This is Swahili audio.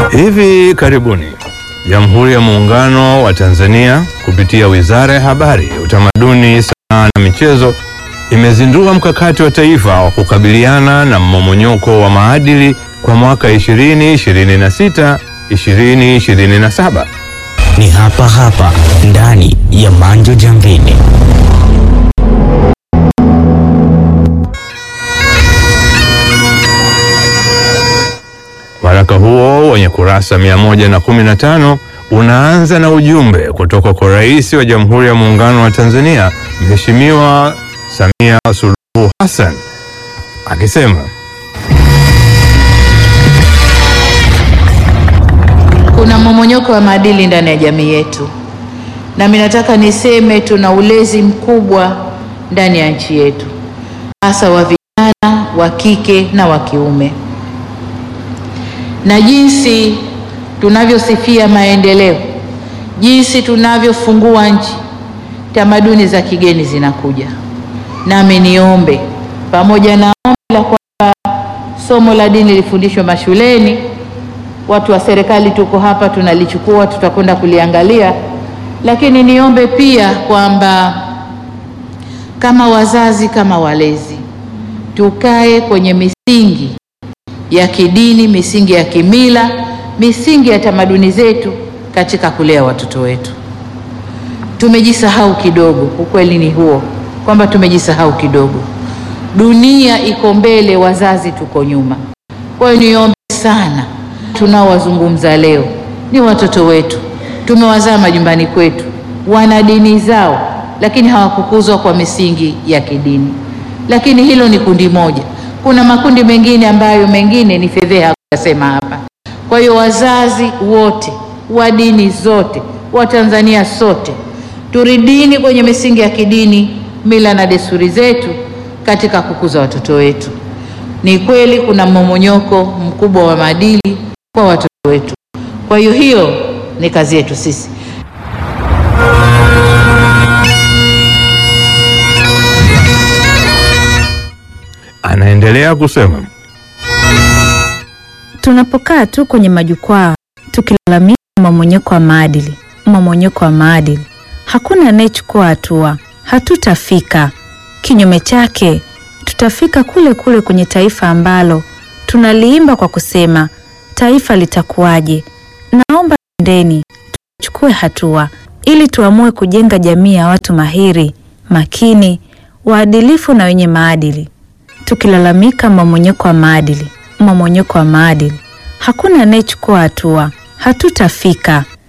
Hivi karibuni Jamhuri ya Muungano wa Tanzania kupitia Wizara ya Habari, Utamaduni, Sanaa na Michezo imezindua mkakati wa taifa wa kukabiliana na mmomonyoko wa maadili kwa mwaka 2026 2027. Ni hapa hapa ndani ya Manjo Jambini. Waraka huo wenye kurasa 115 unaanza na ujumbe kutoka kwa Rais wa Jamhuri ya Muungano wa Tanzania Mheshimiwa Samia Suluhu Hassan akisema Kuna mmomonyoko wa maadili ndani ya jamii yetu, na mimi nataka niseme tuna ulezi mkubwa ndani ya nchi yetu, hasa wa vijana wa kike na wa kiume, na jinsi tunavyosifia maendeleo, jinsi tunavyofungua nchi, tamaduni za kigeni zinakuja. Nami niombe pamoja na ombi la kwamba somo la dini lifundishwe mashuleni watu wa serikali tuko hapa, tunalichukua, tutakwenda kuliangalia, lakini niombe pia kwamba kama wazazi, kama walezi, tukae kwenye misingi ya kidini, misingi ya kimila, misingi ya tamaduni zetu katika kulea watoto wetu. Tumejisahau kidogo, ukweli ni huo kwamba tumejisahau kidogo. Dunia iko mbele, wazazi tuko nyuma. Kwa hiyo niombe sana tunaowazungumza leo ni watoto wetu, tumewazaa majumbani kwetu, wana dini zao, lakini hawakukuzwa kwa misingi ya kidini. Lakini hilo ni kundi moja, kuna makundi mengine ambayo mengine ni fedheha kuyasema hapa. Kwa hiyo wazazi wote wa dini zote, wa Tanzania sote, turidini kwenye misingi ya kidini, mila na desturi zetu katika kukuza watoto wetu. Ni kweli kuna mmomonyoko mkubwa wa maadili kwa watoto wetu. Kwa hiyo hiyo ni kazi yetu sisi. anaendelea kusema Tunapokaa tu kwenye majukwaa tukilalamika mmomonyoko wa maadili, mmomonyoko wa maadili, hakuna anayechukua hatua, hatutafika. Kinyume chake, tutafika kule kule kwenye taifa ambalo tunaliimba kwa kusema taifa litakuwaje. Naomba ndeni tuchukue hatua ili tuamue kujenga jamii ya watu mahiri, makini, waadilifu na wenye maadili. Tukilalamika mmomonyoko wa maadili, mmomonyoko wa maadili, hakuna anayechukua hatua, hatutafika.